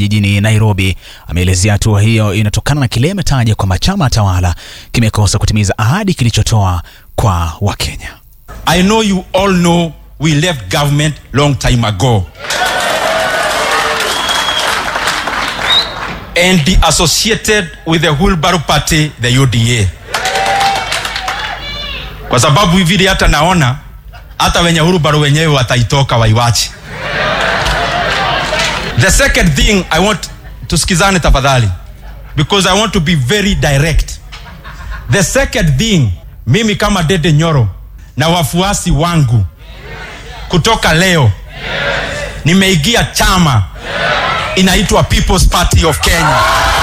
jijini Nairobi. Ameelezea hatua hiyo inatokana na kile ametaja kwamba chama tawala kimekosa kutimiza ahadi kilichotoa kwa Wakenya. I know you all know we left government long time ago. and the associated with the Wheelbarrow Party, the UDA. Kwa sababu hivi hata naona hata wenye Wheelbarrow wenyewe wataitoka waiwache. The second thing I want tusikizane tafadhali because I want to be very direct. The second thing mimi kama Dede Nyoro na wafuasi wangu kutoka leo nimeingia chama inaitwa People's Party of Kenya.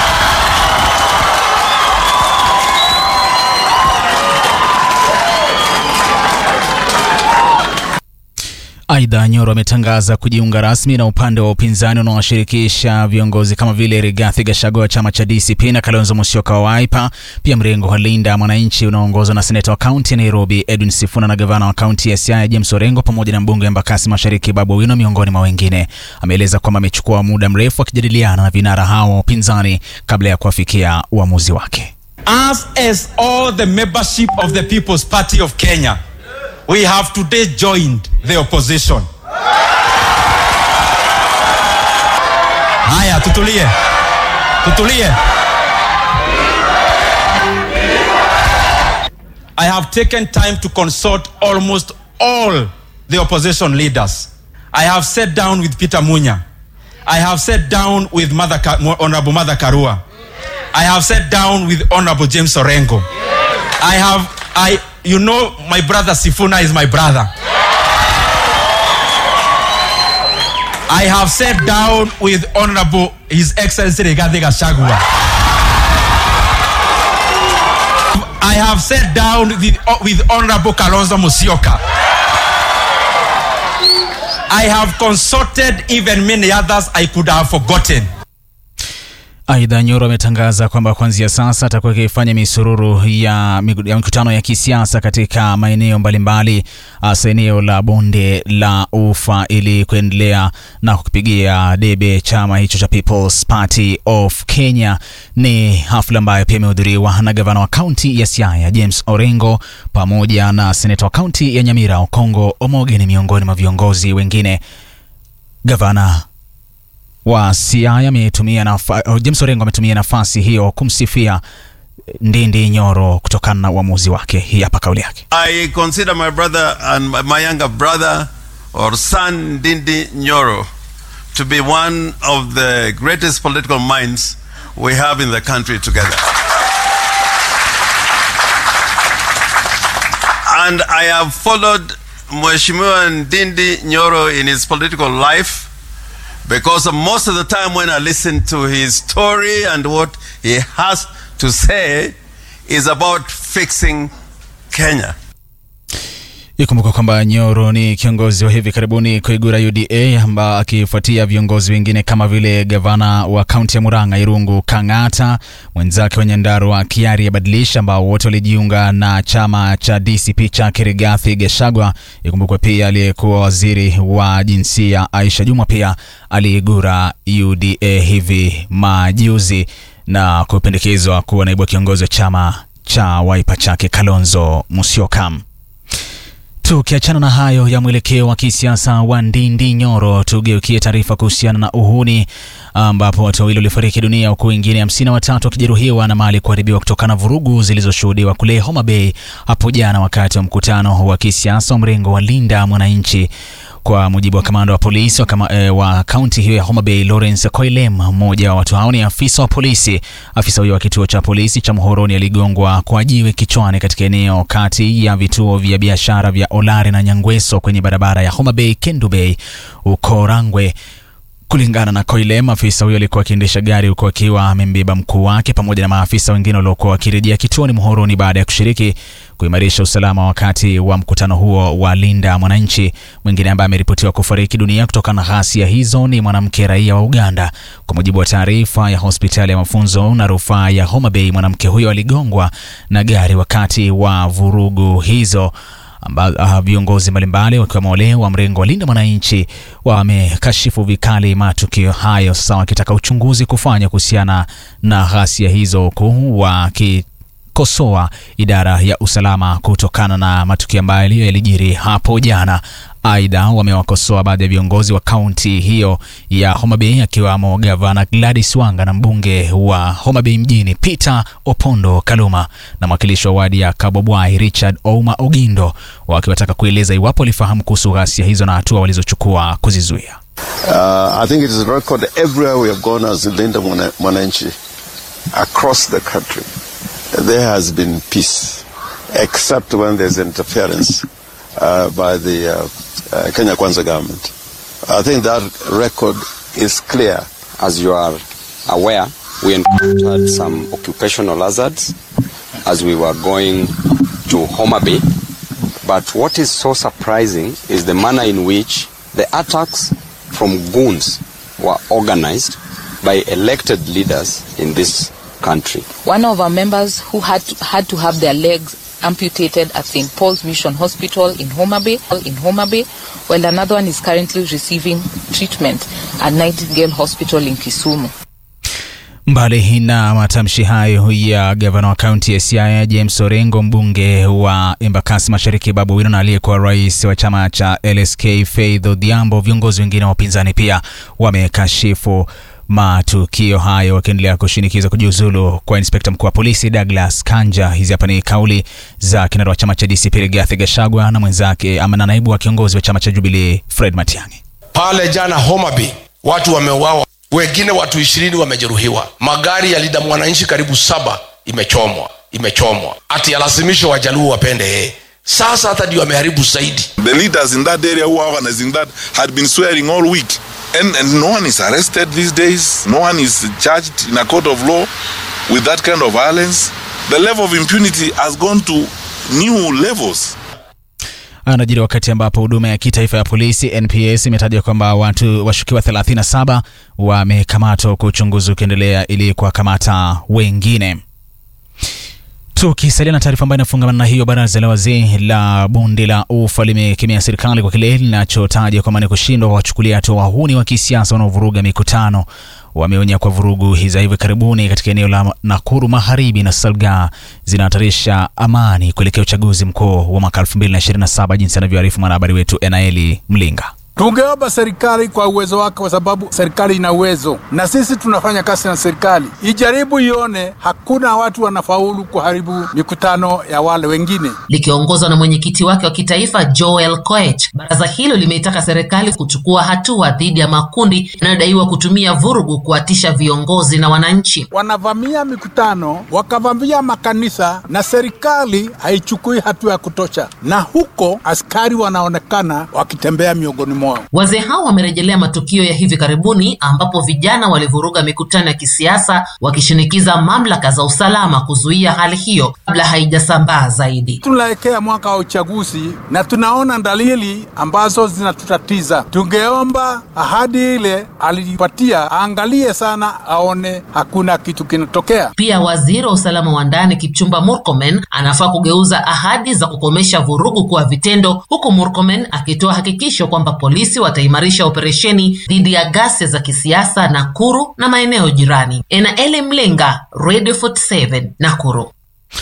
Aidha, Nyoro ametangaza kujiunga rasmi na upande wa upinzani unaowashirikisha viongozi kama vile Rigathi Gachagua wa chama cha DCP na Kalonzo Musyoka wa Wiper, pia mrengo wa Linda Mwananchi unaoongozwa na seneta wa kaunti ya Nairobi Edwin Sifuna na gavana wa kaunti ya Siaya James Orengo pamoja na mbunge wa Embakasi Mashariki Babu Owino miongoni mwa wengine. Ameeleza kwamba amechukua muda mrefu akijadiliana na vinara hao wa upinzani kabla ya kuafikia uamuzi wake. As as all the membership of the People's Party of Kenya, we have today joined the opposition. Haya, tutulie, tutulie. I have taken time to consult almost all the opposition leaders. I have sat down with Peter Munya. I have sat down with Mother Ka- Honorable Mother Karua. I have sat down with Honorable James Orengo. I have, I, you know, my brother Sifuna is my brother. I have sat down with Honorable His Excellency Rigathi Gachagua. I have sat down with, with Honorable Kalonzo Musyoka. I have consulted even many others I could have forgotten. Aidha, Nyoro ametangaza kwamba kuanzia sasa atakuwa akifanya misururu ya, ya mikutano ya kisiasa katika maeneo mbalimbali hasa eneo la bonde la Ufa ili kuendelea na kukipigia debe chama hicho cha People's Party of Kenya. Ni hafla ambayo pia imehudhuriwa na gavana wa kaunti ya Siaya James Orengo pamoja na seneta wa kaunti ya Nyamira Okongo Omoge ni miongoni mwa viongozi wengine. Gavana wa Siaya ametumia nafa, James Orengo ametumia nafasi hiyo kumsifia Ndindi Nyoro kutokana na uamuzi wake. Hii hapa kauli yake. I consider my brother and my younger brother or son Ndindi Nyoro to be one of the greatest political minds we have in the country together. and I have followed Mheshimiwa Ndindi Nyoro in his political life because most of the time when I listen to his story and what he has to say is about fixing Kenya. Ikumbuka kwamba Nyoro ni kiongozi wa hivi karibuni kuigura UDA amba akifuatia viongozi wengine kama vile gavana wa kaunti ya Murang'a Irungu Kang'ata, mwenzake wa Nyandarua Kiari ya Badilisha, ambao wote walijiunga na chama cha DCP cha Rigathi Gachagua. Ikumbukwe pia aliyekuwa waziri wa jinsia Aisha Jumwa pia aliigura UDA hivi majuzi na kupendekezwa kuwa naibu kiongozi wa chama cha Wiper chake Kalonzo Musyoka. Tukiachana na hayo ya mwelekeo wa kisiasa wa Ndindi Nyoro, tugeukie taarifa kuhusiana na uhuni ambapo watu wawili walifariki dunia huku wengine hamsini na watatu wakijeruhiwa na mali kuharibiwa kutokana na vurugu zilizoshuhudiwa kule Homa Bay hapo jana wakati wa mkutano wa kisiasa wa mrengo wa Linda Mwananchi. Kwa mujibu wa kamanda wa polisi wa, kama, e, wa kaunti hiyo ya Homa Bay Lawrence Koilem, mmoja wa watu hao ni afisa wa polisi. Afisa huyo wa kituo cha polisi cha Muhoroni aligongwa kwa jiwe kichwani katika eneo kati ya vituo vya biashara vya Olare na Nyangweso kwenye barabara ya Homa Bay Kendu Bay uko Rangwe. Kulingana na Koilem, afisa huyo alikuwa akiendesha gari huku akiwa amembeba mkuu wake pamoja na maafisa wengine waliokuwa wakirejea kituoni Muhoroni baada ya kushiriki kuimarisha usalama wakati wa mkutano huo wa Linda Mwananchi. Mwingine ambaye ameripotiwa kufariki dunia kutokana na ghasia hizo ni mwanamke raia wa Uganda. Kwa mujibu wa taarifa ya hospitali ya mafunzo na rufaa ya Homa Bay, mwanamke huyo aligongwa na gari wakati wa vurugu hizo amba, uh, viongozi mbalimbali wakiwemo wale wa mrengo wa Linda Mwananchi wamekashifu vikali matukio hayo, sasa wakitaka uchunguzi kufanya kuhusiana na ghasia hizo, huku wakikosoa idara ya usalama kutokana na matukio ambayo yalijiri hapo jana. Aidha, wamewakosoa baadhi ya viongozi wa kaunti hiyo ya Homa Bay akiwamo gavana Gladys Wanga na mbunge wa Homa Bay mjini Peter Opondo Kaluma na mwakilishi wa wadi ya Kabobwai Richard Ouma Ogindo, wakiwataka kueleza iwapo walifahamu kuhusu ghasia hizo na hatua walizochukua kuzizuia. Uh, I think it is a record everywhere we have gone as Linda Mwana- Mwananchi across the country. There has been peace, except when there's interference uh, by the uh, uh, Kenya Kwanza government. I think that record is clear. As you are aware, we encountered some occupational hazards as we were going to Homa Bay. But what is so surprising is the manner in which the attacks from goons were organized by elected leaders in this country. One of our members who had to, had to have their legs amputated at St. Paul's Mission Hospital in Homa Bay, in Homa Bay, while another one is currently receiving treatment at Nightingale Hospital in Kisumu. Mbali na matamshi hayo ya gavana wa kaunti ya Siaya James Orengo, mbunge wa Embakasi Mashariki Babu Wino na aliyekuwa rais wa chama cha LSK Faith Odhiambo, viongozi wengine wa upinzani pia wamekashifu matukio hayo wakiendelea kushinikiza kujiuzulu kwa inspekta mkuu wa polisi Douglas Kanja. Hizi hapa ni kauli za kinara wa chama cha DCP Rigathi Gachagua na mwenzake ama na naibu wa kiongozi wa chama cha Jubilee Fred Matiang'i. pale jana Homa Bay watu wameuawa, wengine watu ishirini wamejeruhiwa, magari ya Linda Mwananchi karibu saba imechomwa imechomwa, ati alazimisho wajaluo wapende yeye. Sasa hata ndio ameharibu zaidi. The leaders in that area who are organizing that had been swearing all week. And, and no one is arrested these days. No one is charged in a court of law with that kind of violence. The level of impunity has gone to new levels. Anajiri wakati ambapo huduma ya kitaifa ya polisi NPS imetaja kwamba watu washukiwa 37 wamekamatwa huku uchunguzi ukiendelea ili kuwakamata wengine. Tukisalia na taarifa ambayo inafungamana na hiyo, baraza la wazee la bonde la ufa limekemea serikali kwa kile linachotaja kwamba ni kushindwa kuwachukulia hatua wahuni wa kisiasa wanaovuruga mikutano. Wameonya kwa vurugu za hivi karibuni katika eneo la Nakuru Magharibi na Salga zinahatarisha amani kuelekea uchaguzi mkuu wa mwaka 2027 jinsi anavyoarifu mwanahabari wetu Enaeli Mlinga. Tungeomba serikali kwa uwezo wake, kwa sababu serikali ina uwezo na sisi tunafanya kazi na serikali, ijaribu ione hakuna watu wanafaulu kuharibu mikutano ya wale wengine. Likiongozwa na mwenyekiti wake wa kitaifa Joel Koech, baraza hilo limeitaka serikali kuchukua hatua dhidi ya makundi yanayodaiwa kutumia vurugu kuwatisha viongozi na wananchi. Wanavamia mikutano, wakavamia makanisa, na serikali haichukui hatua ya kutosha, na huko askari wanaonekana wakitembea miongoni mwao. Wazee hao wamerejelea matukio ya hivi karibuni ambapo vijana walivuruga mikutano ya kisiasa wakishinikiza mamlaka za usalama kuzuia hali hiyo kabla haijasambaa zaidi. Tunaelekea mwaka wa uchaguzi na tunaona dalili ambazo zinatutatiza. Tungeomba ahadi ile alipatia aangalie sana, aone hakuna kitu kinatokea. Pia waziri wa usalama wa ndani Kipchumba Murkomen anafaa kugeuza ahadi za kukomesha vurugu kuwa vitendo, huku Murkomen akitoa hakikisho kwamba polisi wataimarisha operesheni dhidi ya ghasia za kisiasa Nakuru na maeneo jirani. Enaeli Mlinga, Radio 47 Nakuru.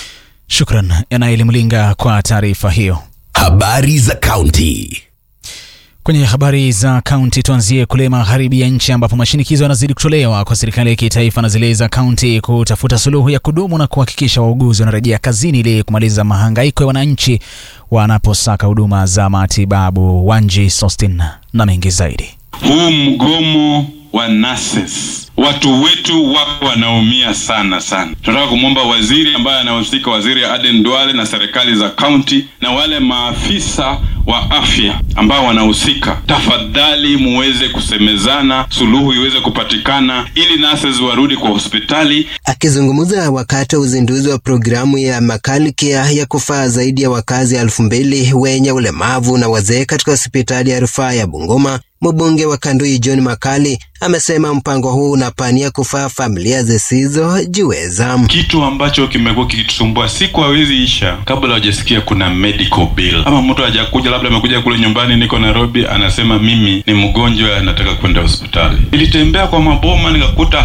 Shukran Enaeli Mlinga kwa taarifa hiyo. Habari za kaunti. Kwenye habari za kaunti tuanzie kule magharibi ya nchi ambapo mashinikizo yanazidi kutolewa kwa serikali ya kitaifa na zile za kaunti kutafuta suluhu ya kudumu na kuhakikisha wauguzi wanarejea kazini ili kumaliza mahangaiko ya wananchi wanaposaka huduma za matibabu. Wanji Sostin na mengi zaidi. Huu mgomo wa nurses, watu wetu wako wanaumia sana sana. Tunataka kumwomba waziri ambaye anahusika, waziri Aden Duale na serikali za kaunti na wale maafisa wa afya ambao wanahusika, tafadhali muweze kusemezana, suluhu iweze kupatikana ili nurses warudi kwa hospitali. Akizungumza wakati wa uzinduzi wa programu ya Makali Care ya kufaa zaidi ya wakazi elfu mbili wenye ulemavu na wazee katika hospitali ya rufaa ya Bungoma, Mbunge wa Kandui John Makali amesema mpango huu unapania kufaa familia zisizojiweza. kitu ambacho kimekuwa kikitusumbua siku hawezi isha kabla hujasikia kuna medical bill ama mtu hajakuja labda amekuja kule nyumbani niko nairobi anasema mimi ni mgonjwa nataka kwenda hospitali nilitembea kwa maboma nikakuta